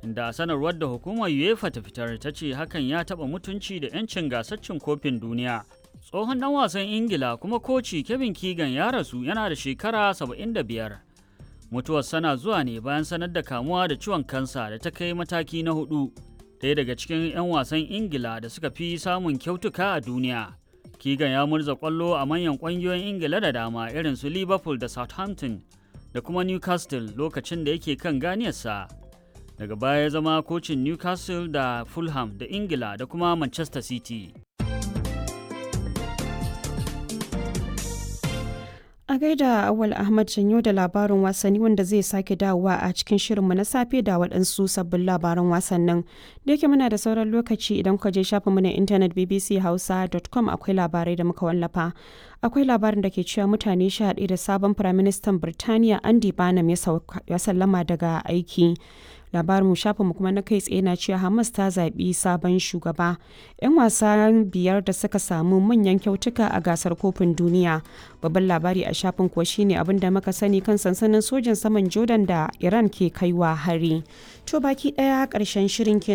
inda a sanarwar da hukumar UEFA ta fitar ta ce hakan ya taɓa mutunci da 'yancin gasar cin kofin duniya. Tsohon ɗan wasan Ingila kuma koci Kevin Keegan ya rasu yana da shekara 75. Mutuwar sana zuwa ne bayan sanar da kamuwa da ciwon kansa da ta kai mataki na hudu. Ɗaya daga cikin 'yan wasan Ingila da suka fi samun kyautuka a duniya. Keegan ya murza ƙwallo a manyan ƙungiyoyin Ingila da dama irin su Liverpool da Southampton da kuma Newcastle lokacin da yake kan ganiyarsa. Daga baya ya zama kocin Newcastle da Fulham da Ingila da kuma Manchester City. A gaida Awal Ahmad Janyo da labarin wasanni wanda zai sake dawowa a cikin shirinmu na safe da waɗansu sabbin labaran wasannin. Da yake muna da sauran lokaci idan ka je shafinmu na intanet bbchausa.com akwai labarai da muka wallafa. Akwai labarin da ke cewa mutane sha da sabon Firaministan Birtaniya Andy Barnum ya sallama daga aiki. labarin shafinmu kuma na kai tsaye na cewa hamas ta zaɓi sabon shugaba 'yan wasa biyar da suka samu manyan kyautuka a gasar kofin duniya babban labari a shafin kuwa shine abin da muka sani kan sansanin sojin saman jordan da iran ke kaiwa hari to baki ɗaya ƙarshen shirin